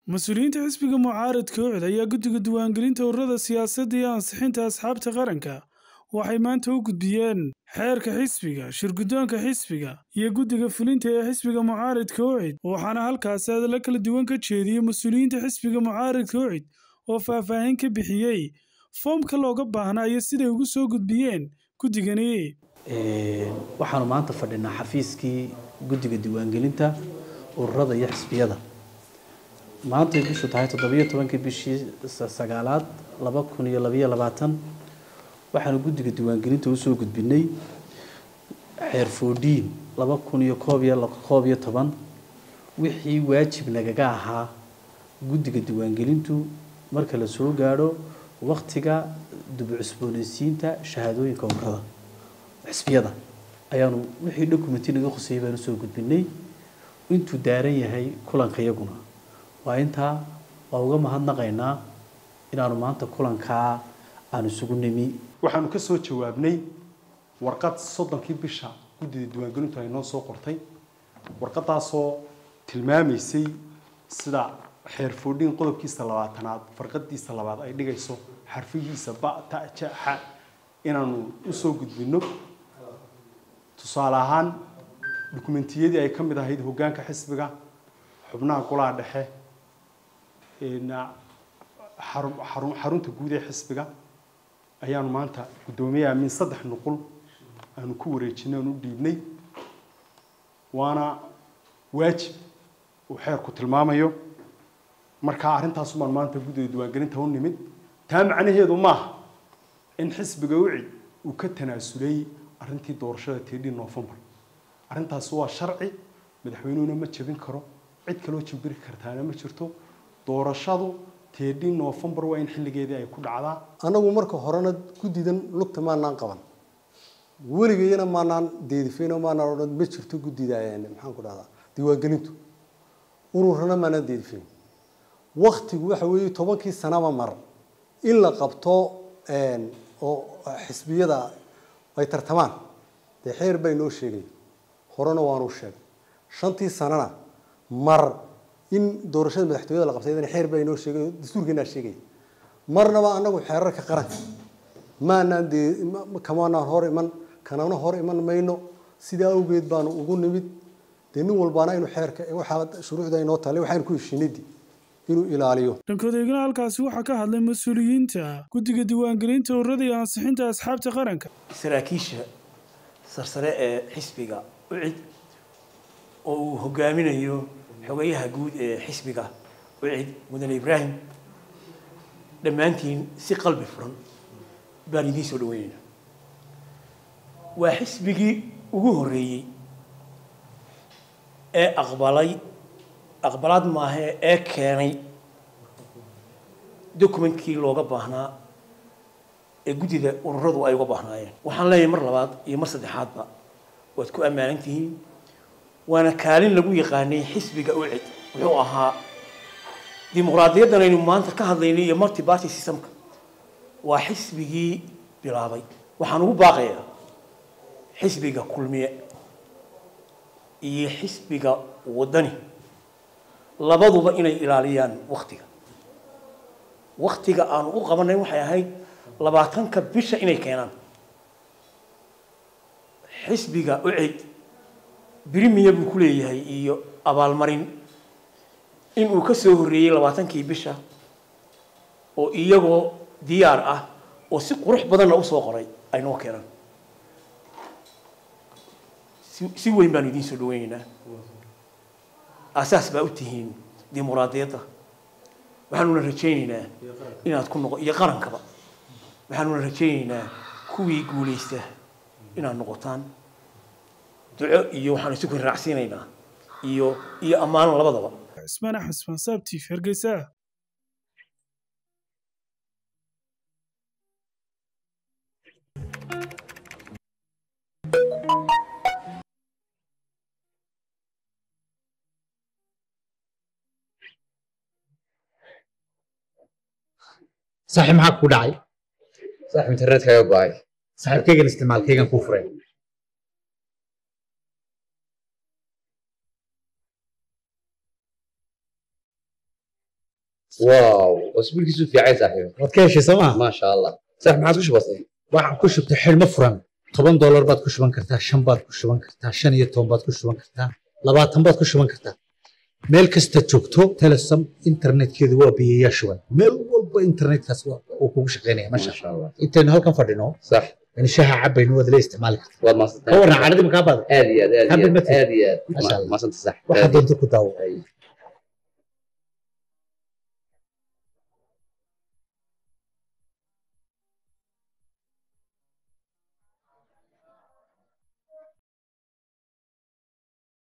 mas-uuliyiinta xisbiga mucaaradka ucid ayaa guddiga diiwaangelinta ururada siyaasadda iyo ansixinta asxaabta qaranka waxay maanta u gudbiyeen xeerka xisbiga shirguddoonka xisbiga iyo guddiga fulinta ee xisbiga mucaaradka ucid waxaana halkaasi hadalla kala duwan ka jeediyey mas-uuliyiinta xisbiga mucaaradka ucid oo faahfaahin ka bixiyey foomka looga baahnaa iyo siday ugu soo gudbiyeen guddigani waxaanu maanta fadhinaa xafiiskii guddiga diiwaangelinta ururada iyo xisbiyada maantay bishu tahay toddobiyo tobankii bishii sagaalaad laba kun iyo labayo labaatan waxaanu guddiga diiwaangelinta usoo gudbinay xeer foodhiin laba kun iyo koob iyo koob iyo toban wixii waajib nagaga ahaa guddiga diiwaangelintu marka la soo gaadho waktiga dubcusboonaysiinta shahaadooyinka ururada xisbiyada ayaanu wixii documenti naga khusayay baanu soo gudbinay intuu daaran yahay kulanka iyaguna waa intaa waa uga mahadnaqaynaa inaanu maanta kulankaa aan isugu nimi waxaanu ka soo jawaabnay warqad soddonkii bisha guddida diiwaangelintu ay noo soo qortay warqadaasoo tilmaamaysay sida xeer foodhiin qodobkiisa labaatanaad farqadiisa labaad ay dhigayso xarfihiisa ba ta ja xa inaanu usoo gudbino tusaale ahaan dukumentiyadii ay ka mid ahayd hoggaanka xisbiga xubnaha golaha dhexe xarunta guud ee xisbiga ayaanu maanta guddoomiye aamin saddex nuqul aanu ku wareejinay aanu u dhiibnay waana waajib uu xeerku tilmaamayo markaa arrintaas baan maanta guddiga diiwaangelinta u nimid taa macnaheedu maaha in xisbiga ucid uu ka tanaasulay arrintii doorashada teedhii noofembar arrintaasi waa sharci madaxweynuhuna ma jebin karo cid kaloo jabiri kartaana ma jirto doorashadu teedhii noofembar waa in xilligeedii ay ku dhacdaa annagu marka horena guddidan lugta maanaan qaban weligayana maanaan deedifayno maanaan odhan ma jirto guddida maxaan ku dhahdaa diiwaangelintu ururana maanaan deedifayn waktigu waxa weeye tobankii sanaba mar in la qabto oo xisbiyada ay tartamaan dee xeer baa inoo sheegay horena waanu sheegay shantii sanana mar in doorashada madaxtooyada la qabtay xeer baa inoo sheegay dastuurkeenaa sheegay marnaba anagu xeerarka qaranka maanaan dee kamaanaan hor iman kanana hor iman mayno sidaa awgeed baanu ugu nimid dee nin walbaana inuu xeerka waxaa shuruucda inoo taale waxaanu ku heshiinadii inuu ilaaliyo dhankoodaygana halkaasi waxaa ka hadlay mas-uuliyiinta guddiga diiwaangelinta ururada iyo ansixinta asxaabta qaranka saraakiisha sarsare ee xisbiga ucid oo uu hogaaminayo xogayaha guud ee xisbiga ucid mudane ibraahim dhammaantiin si qalbi furan baan idiin soo dhaweynayna waa xisbigii ugu horreeyey ee aqbalay aqbalaad maahe ee keenay documentkii looga baahnaa ee guddida ururadu ay uga baahnaayeen waxaan leeyahay mar labaad iyo mar saddexaadba waad ku ammaanan tihiin waana kaalin lagu yaqaanay xisbiga ucid wuxuu ahaa dimuqraadiyaddan aynu maanta ka hadlaynay iyo multi party systemka waa xisbigii bilaabay waxaan ugu baaqayaa xisbiga kulmiye iyo xisbiga waddani labaduba inay ilaaliyaan waktiga waktiga aanu u qabanay waxay ahayd labaatanka bisha inay keenaan xisbiga ucid brimiya buu ku leeyahay iyo abaalmarin inuu ka soo horreeyey labaatankii bisha oo iyagoo diyaar ah oo si qurux badanna usoo qoray ay noo keenaan si weyn baanu idiin soo dhaweyneynaa asaas baa u tihiin dimuqraadiyadda waxaanuna rajayneynaa inaad ku noqo iyo qarankaba waxaanuna rajayneynaa kuwii guulaysta inaad noqotaan duco iyo waxaan isu kori raacsiinaynaa iyo iyo ammaano labadaba cismaan axmed ismaan saabtiif hargeysa saaxiib maxaa ku dhacay saaxiib internetkaaga go-ay saaxiibkaygan isticmaalkaygan kuu furay واو واسبوعك يسوي في عايز صاحبي waad ka heshay soo maa ما شاء الله صح ما عاد وش بسيط waxaad ku shubtay xidhmo furan toban doolar baad ku shuban kartaa shan baad ku shuban kartaa shan iyo toban baad ku shuban kartaa labaatan baad ku shuban kartaa meel kasta joogto telesom internetkeedu waa biyayaa shuban meel walba internetkaas waa- uu kugu shaqaynaya ما masha شاء الله intaynu halkan fadhino صح in shaha cabaynu waad la isticmaali kartaa والله ما ka warran caradii makaa baada ادي ادي حبل ادي مثل. ادي ما شاء الله. ما صرت صح waxaad doonto ku daawo أي.